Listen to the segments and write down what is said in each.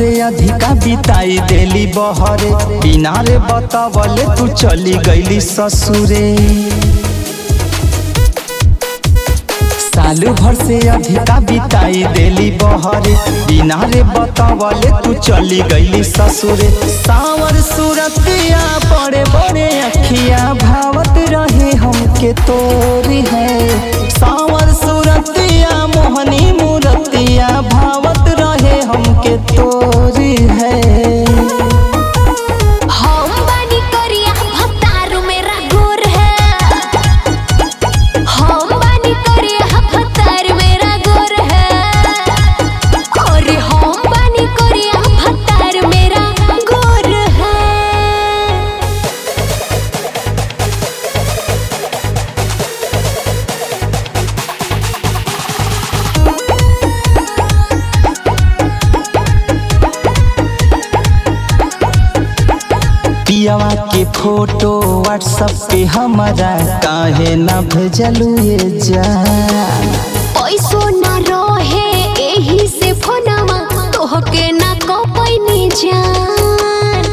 से अधिका बिताई देली बहरे बिना रे बतावले तू चली गईली ससुरे साल भर से अधिका बिताई देली बहरे बिना रे बतावले तू चली गईली ससुरे सावर सूरतिया बड़े बड़े अखिया भावत रहे हमके तोरी है सावर सूरतिया मोहनी मूरतिया भावत रहे हमके तोरी है हम बानी करिया भतारू मेरा गोर है हम बानी करिया भतार मेरा गोर है अरे हम बानी करिया भतार मेरा गोर है पियावा के फोटो व्हाट्सएप पे हमारा काहे ना भेजलू ये जान पैसो ना रहे एही से फोनवा तोहके ना कपैनी जान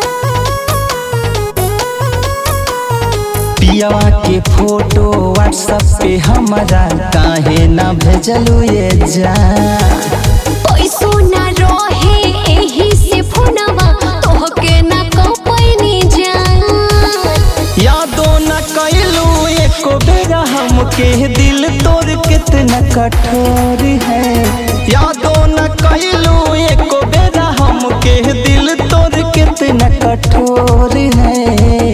पियावा के फोटो व्हाट्सएप पे हमारा काहे ना भेजलू ये जान पैसो ना रहे एही से फोनवा तोहके ना कपैनी जान यादो न कैलू एको बेरा हमके दिल तोर कितना कठोर है यादो न कैलू एको बेरा हमके दिल तोर कितना कठोर है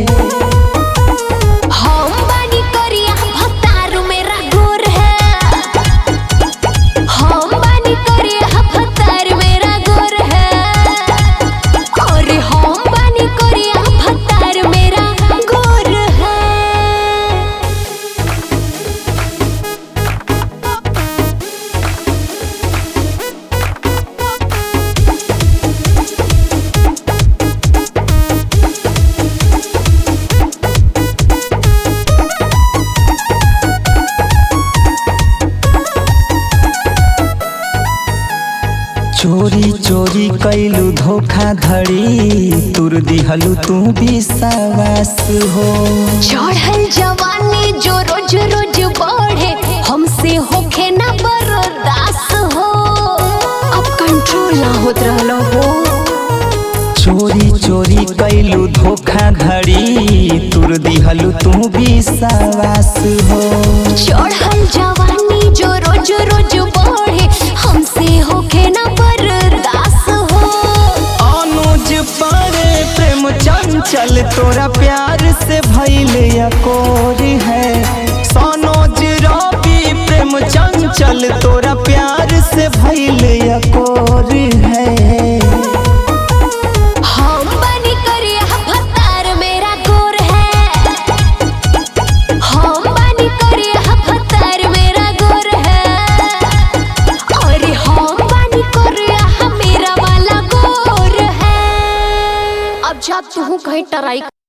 हम बानी करिया भतारू मेरा गोर है हम बानी करिया भतार मेरा गोर है अरे हम बानी करिया भतार मेरा गोर है चोरी चोरी कैलू धोखाधड़ी तुर दिहलू तू विश्वास हो चढ़ल जवानी जो रोज रोज बढ़े हमसे होखे ना बर्दाश्त हो अब कंट्रोल ना होत रहलो हो चोरी चोरी कैलू धोखाधड़ी तुर दिहलू तू विश्वास हो चढ़ल जवानी जो रोज रोज बढ़े हमसे होखे ना बर्दाश्त हो अनुज पारे प्रेम चंचल तोरा प्यार से भइल अकोर है सनोज रवि प्रेम चंचल तोरा प्यार से भइल अकोर है हम बनी करिया भतार मेरा गोर है हम बनी करिया भतार मेरा गोर है अरे हम बनी करिया मेरा वाला गोर है अब जा तू कहीं टराई